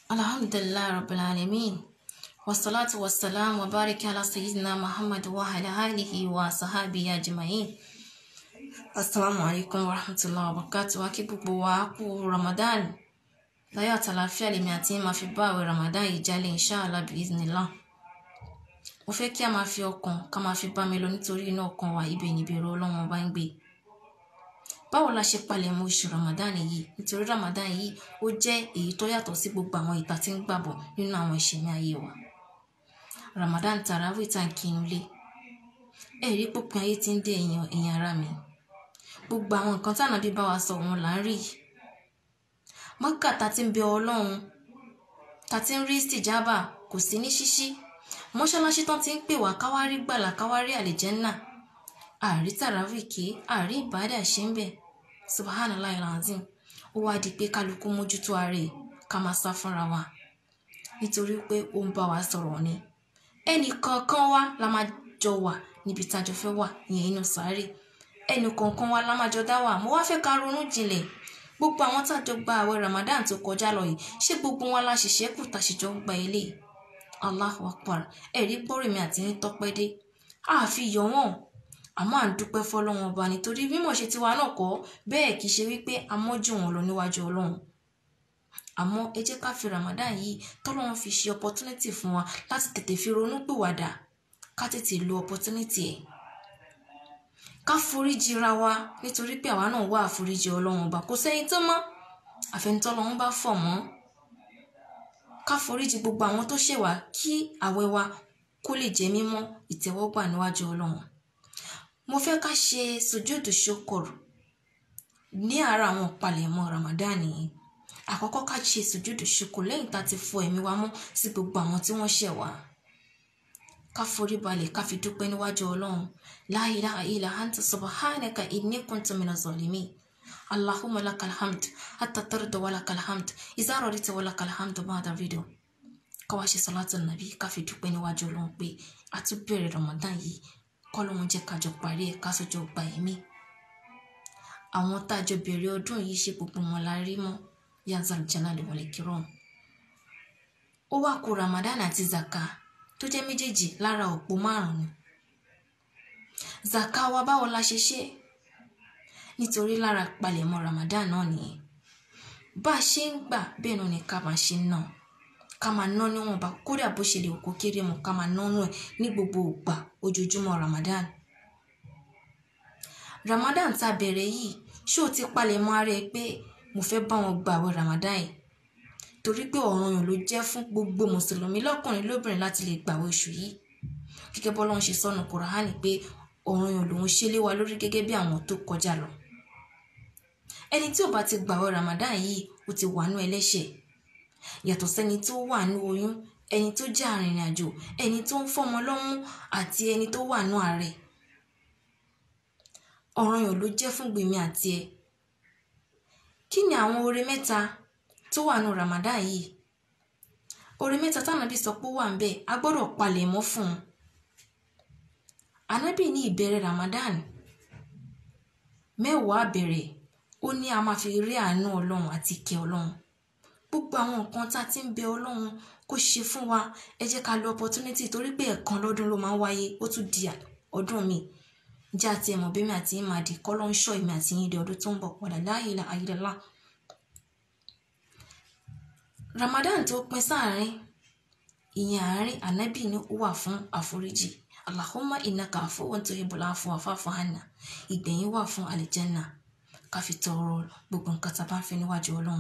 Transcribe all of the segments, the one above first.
alhamdulilayi rabbil alamin wasalaatu wasalaam wa barika ala sayyidina muhammad wa ala alihi wa sahabi ajma'in asalaamu alaykum wa rahmatulahi wa barakatuh wa kí gbogbo wa kú ramadan láyé àtàlàfíà lèmi àti yín máa fi bá àwẹ̀ ramadan yìí jálẹ̀ inshallah biiznillah mo fẹ́ kí a máa fi ọkàn ká máa fi bá mi lọ nítorí inú ọkàn wa ibẹ̀ níbẹ̀rù ọlọ́run ọba ń gbé báwo la ṣe palẹ̀ mọ́ oṣù ramadan yìí nítorí ramadan yìí ó jẹ́ èyí tó yàtọ̀ sí gbogbo àwọn ìta tí ń gbàbọ̀ nínú àwọn ìṣẹ̀mí ayé wa ramadan tarawih tá n kinu lé ẹ̀rí pópin ayé tí ń dé èèyàn èèyàn ara mi gbogbo àwọn nǹkan tánà bí bá wa sọ òun là ń rí mọ́kà tá ti ń bẹ ọlọ́run tá ti ń rí stìjábà kò sí ní ṣíṣí mọ́ṣáláṣí tán ti ń pè wá káwárí gbàlà káwárí àlìjẹ́nnà àrí tàràwì ké àrí ìbádà ṣe ń bẹ̀ subhanallah alazim ó wá di pé kálukú mójútó ara ẹ̀ ká máa sá fúnra wa nítorí pé ó ń bá wa sọ̀rọ̀ ni ẹnì kọ̀ọ̀kan wa la máa jọ wà níbi tájọ fẹ́ wà ìyẹn inú sáré ẹnì kọ̀ọ̀kan wa la máa jọ dá wà mo wá fẹ́ ká ronú jinlẹ̀ gbogbo àwọn tájọ gba àwẹ̀ ramadan tó kọjá lọ yìí ṣé gbogbo wọn la ṣiṣẹ́ kù tàṣìjọ ń gba eléyìí allahu akbar ẹ̀rí gbọ́rọ̀ mi àti ní tọ́pẹ́ dé àfi yọ̀ wọ́n àmọ́ à ń dúpẹ́ fọlọ́wọn ọba nítorí mímọ̀ ṣe tiwa náà kọ́ bẹ́ẹ̀ kì í ṣe wípé amọ́jú wọn lọ níwájú ọlọ́run àmọ́ ẹ jẹ́ ká fi ramadan yìí tọ́lọ́run fi ṣe opportunity fún wa láti tètè fi ronú pìwàdà ká tètè lo opportunity ẹ̀ ká foríjì ra wa nítorí pé àwa náà wá àforíjì ọlọ́run ọba kò sẹ́yìn tó mọ́ àfẹnitọ́lọ́run bá fọ̀ mọ́ ká foríjì gbogbo àwọn tó ṣẹ̀wá kí àwẹ̀ wa kó lè jẹ́ mímọ́ ìtẹ́wọ́gbà níwájú ọlọ́run mo fẹ́ ká ṣe sojúdù ṣokòrò ní ara àwọn ìpalẹ̀mọ́ ramadan yìí àkọ́kọ́ ká ṣe sojúdù ṣokòrò lẹ́yìn tá a ti fọ ẹ̀mí wa mọ́ sí gbogbo àwọn tí wọ́n ṣẹ̀ wá ká forí balẹ̀ ká fi dúpẹ́ níwájú ọlọ́run la ilaha illa anta subhanaka inni kuntu minaz zalimin allahumma lakal hamd hatta tarda wa lakal hamd iza radita wa lakal hamd ba'da video ká wá ṣe salatu nabi ká fi dúpẹ́ níwájú ọlọ́run pé a tún bẹ̀rẹ̀ ramadan yìí kọ́lọ́hún jẹ́ kájọ parí ẹ̀ kásọjọ́ gba ẹ̀mí àwọn tájọ bẹ̀rẹ̀ ọdún yìí ṣe gbogbo wọn la rí mọ́ yazal jalali wal ikram ó wá kó ramadan àti zaka tó jẹ́ méjèèjì lára òpó márùn-ún zaka wa báwo la ṣe ṣe nítorí lára palẹ̀mọ́ ramadan náà nìyẹn bá a ṣe ń gbà bẹ́ẹ̀ náà ni ká máa ṣe náà ká máa ná níwọ̀nba kódà bó ṣe lè kó kéré mọ́ ká máa nánú ẹ̀ ní gbogbo ìgbà ojoojúmọ́ ramadan ramadan tá a bẹ̀rẹ̀ yìí ṣé o ti palẹ̀ mọ́ ara ẹ pé mo fẹ́ bá wọn gba àwẹ̀ ramadan yìí torí pé ọ̀ranyàn ló jẹ́ fún gbogbo mùsùlùmí lọ́kùnrin lóbìnrin láti lè gbàwẹ̀ oṣù yìí gẹ́gẹ́ bọ́lá ń ṣe sọ́nù kùránì pé ọ̀ranyàn lòun ṣe lé wa lórí gẹ́gẹ́ bí àwọn tó kọjá lọ ẹni tí ò bá ti gbàwẹ̀ ramadan yìí ó ti wà nú ẹlẹ́ṣẹ̀ yàtọ̀ sẹ́ni tó wà ní oyún ẹni tó jẹ́ arìnrìn àjò ẹni tó ń fọmọ lọ́mú àti ẹni tó wà ní àárẹ̀ ọ̀ranyàn ló jẹ́ fún gbèmí àti ẹ kí ni àwọn oore mẹ́ta tó wà ní Ramadan yìí oore mẹ́ta tánàbí sọ pé ó wà ń bẹ̀ a gbọ́dọ̀ palẹ̀ mọ́ fún un ànábì ní ìbẹ̀rẹ̀ Ramadan mẹ́wàá bẹ̀rẹ̀ ó ní a máa fi rí àánú ọlọ́run àti ìkẹ́ ọlọ́run gbogbo àwọn nǹkan tá a ti ń bẹ ọlọ́run kó ṣe fún wa ẹ jẹ́ ká lo opportunity torí pé ẹ̀kan lọ́dún ló máa ń wáyé ó tún di ọdún mi jẹ́ àti ẹ̀mọ̀ bí mi àti yín máa di kọ́ ló ń ṣọ́ èmi àti yín di ọdún tó ń bọ̀ padà la ilaha illallah. Ramadan tó pín sáàrin ìyẹn àárín ànábì ni ó wà fún àforíjì Allahumma innaka afuwwun tuhibbul afwa fa'fu anna ìgbẹ̀yìn wà fún àlìjẹ́nà ká fi tọrọ gbogbo nǹkan tá a bá ń fẹ́ níwájú ọlọ́run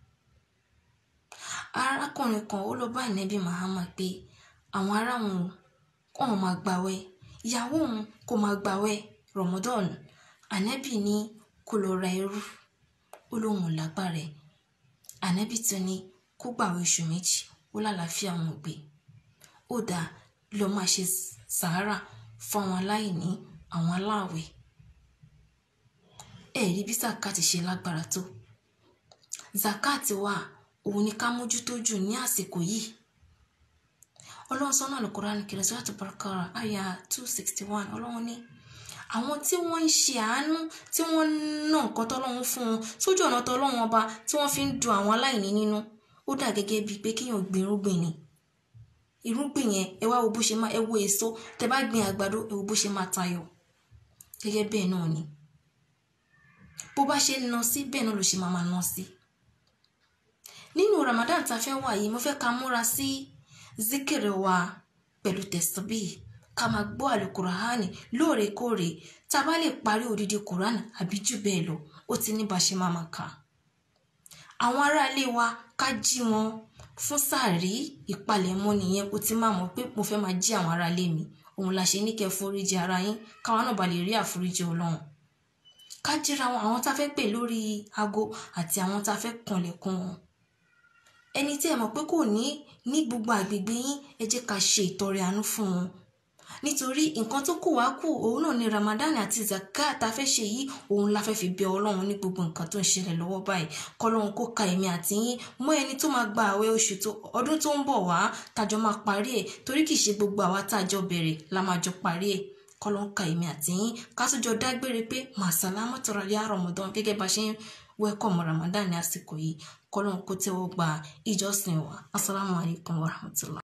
arákùnrin kan ó lọ bá ìnẹ́bí Muhammad pé àwọn ará wọn kàn máa gbàwẹ̀ ìyàwó òun kò máa gbàwẹ̀ Ramadan ànẹ́bí ní kó lọ ra ẹrú ó lóun ò lágbára ẹ̀ ànẹ́bí tún ní kó gbàwẹ̀ oṣù méjì ó lálàáfíà wọn gbé ó dáa lọ máa ṣe sàárà fún àwọn aláìní àwọn aláàwẹ̀ ẹ̀rí bí zakati ṣe lágbára tó zakati wà òun ni ká mójútó jù ní àsìkò yìí ọlọ́run sọ́nà Al-Qur'an Karim Suratul Baqara àyà two sixty one ọlọ́run ní àwọn tí wọ́n ń ṣe àánú tí wọ́n ń ná nǹkan tọ́lọ́run fún wọn sójú ọ̀nà tọ́lọ́run ọba tí wọ́n fi ń dun àwọn aláìní nínú ó dà gẹ́gẹ́ bíi pé kéèyàn gbin irúgbìn ni irúgbìn yẹn ẹ wá wo bó ṣe máa ẹ wo èso tẹ bá gbin àgbàdo ẹ wo bó ṣe máa tayọ gẹ́gẹ́ bẹ́ẹ̀ náà ni bó bá ṣe ń ná sí bẹ́ẹ̀ náà ló ṣe máa máa ná sí nínú Ramadan tá a fẹ́ wà yìí mo fẹ́ ká múra sí zikiri wa pẹ̀lú tẹ̀síbí ká máa gbọ́ àlùkùránì lóòrèkóòrè tá a bá lè parí odidi kùránì àbí jù bẹ́ẹ̀ lọ ó ti ní bá ṣe máa máa kà àwọn aráalé wa ká jí wọn fún sàárì ìpalẹ̀mọ́ nìyẹn ó ti máa mọ̀ pé mo fẹ́ máa jí àwọn aráalé mi òun la ṣe ní kẹ́ foríjì ara yín káwọn náà bá lè rí àforíjì Ọlọ́run ká jíra wọn àwọn tá a fẹ́ pè lórí aago àti àwọn tá a fẹ́ kànlẹ̀kùn wọn ẹni tí ẹ mọ̀ pé kò ní ní gbogbo àgbègbè yín ẹ jẹ́ ká ṣe ìtọrẹ àánú fún wọn nítorí nǹkan tó kù wá kù òun náà ni Ramadan àti zakat tá a fẹ́ ṣe yìí òun la fẹ́ fi bẹ Ọlọ́run ní gbogbo nǹkan tó ń ṣẹlẹ̀ lọ́wọ́ báyìí kọ́lọ́run kó ka èmi àti yín mọ́ ẹni tó máa gba àwẹ̀ oṣù tó ọdún tó ń bọ̀ wá tájọ máa parí ẹ̀ torí kì í ṣe gbogbo àwa tájọ bẹ̀rẹ̀ la máa jọ parí ẹ̀ kọ́lọ́run ka èmi àti yín ká tó jọ dágbére pé màsàlámà tọrọ yá Ramadan gẹ́gẹ́ bá ṣe ń wẹ́kọ̀mù Ramadan ní àsìkò yìí kọ́lọ́run kó tẹ́wọ́ gba ìjọsìn wa assalamu alaikum warahmatullah.